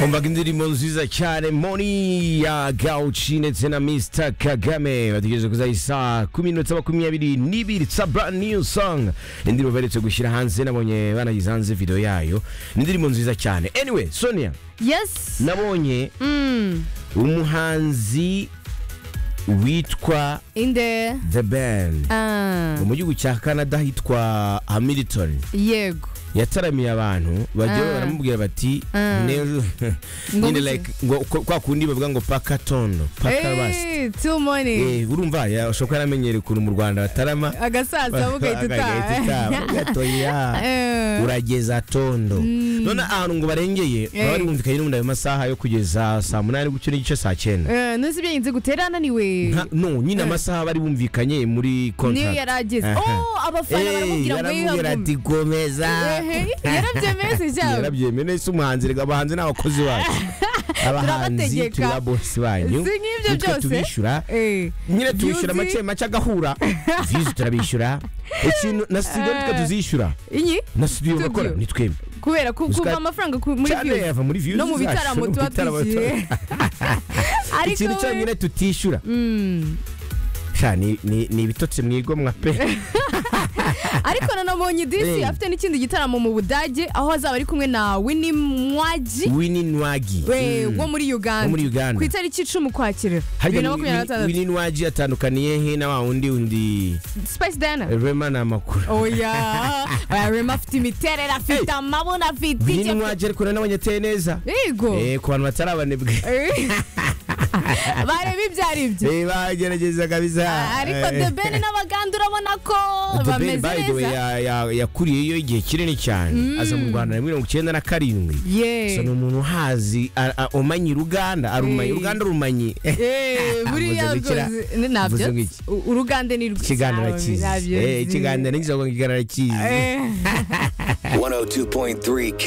umvaga indirimbo nziza cyane moni ya gawuci ndetse na mr kagame bategereje kuzaha isaha kumi n'inota makumyabiri n'ibiri tsa brand new song indirimbo baherutse gushyira hanze nabonye banayise hanze video yayo ni indirimbo nziza cyane anyway sonia yes nabonye mm. umuhanzi witwa in the the band ah. mu gihugu cya canada hitwa hamilton yego yataramiye abantu bagiye Ah. baramubwira bati Ah. "Nero-" Ngo nyine biki? like ngo ko- kwa kundi bavuga ngo paka tono paka basi Hey, two money Eh, urumva yashobora kuba yaramenyereye ukuntu mu rwanda batarama agasaza mugahita Agahita utaha. utaha Ugatoya. Eh. urageza tondo none ahantu ngo barengeye Eh. baba bari bumvikanye n'ubundi ayo masaha yo kugeza saa munani gutyo n'igice saa cyenda Eh, nuzi ibyo yinze gutera ananiwe Nka- no nyine Eh. amasaha bari bumvikanye muri niyo contract yari ageze Aha. oh abafana Eh, baramubwira ngo yaramubwira yihagume ati komeza Ehe, yarabyemeye se cyangwa yarabyemeye nese umuhanzi reka abahanzi ni abakozi bacu abahanzi Turabategeka. turi ababosi banyu Si nk'ibyo nitwe byose. tubishyura Eh, nyine tubishyura Views- make make agahura vizi turabishyura ikintu na studio Eh. nitwe tuzishyura inyi na studio Studio. bakora ni twembi kubera ku- Gusa- kuva amafaranga ku- muri cyane views yava muri views no mu zacu, bitaramo no mu tuba bitaramo twishyuye tuba- ariko ikintu cyonyine tutishyura Mm. sha ni- ni ni ibitotsi mwigomwa pe ariko nanabonye disi Eh. afite n'ikindi gitaramo mu budage aho azaba ari kumwe na wini mwaji wini nwagi we Mm. wo muri Wo uganda muri Uganda. ku itariki icumi ukwakira bibiri na harya makumyabiri na gatandatu wini nwagi atandukaniye he na wa wundi undi spice dana rema ni amakuru oya oya rema afite imiterere afite amabona afite bini icyo- mwaje ariko nabonye ateye neza yego Eh, ku bantu batarabanebwe Eh. bareba ibyo ari byo Eh, bagerageza kabisa ariko the ben n'abaganda urabona ko bameze neza yakuriyeyo igihe kinini cyane aza mu rwanda na mirongo icyenda na karindwi ye So, ni umuntu uhazi a- a- umanye uruganda arumanyi Eh. uruganda rumanyi Eh, buriya Mvuze gukira. rwose ni- nabyo Mvuze iki? U- uruganda ni rwiza ikiganiro arakizi Eh, ikiganiro nigeze ngo ikiganiro arakizi 102.3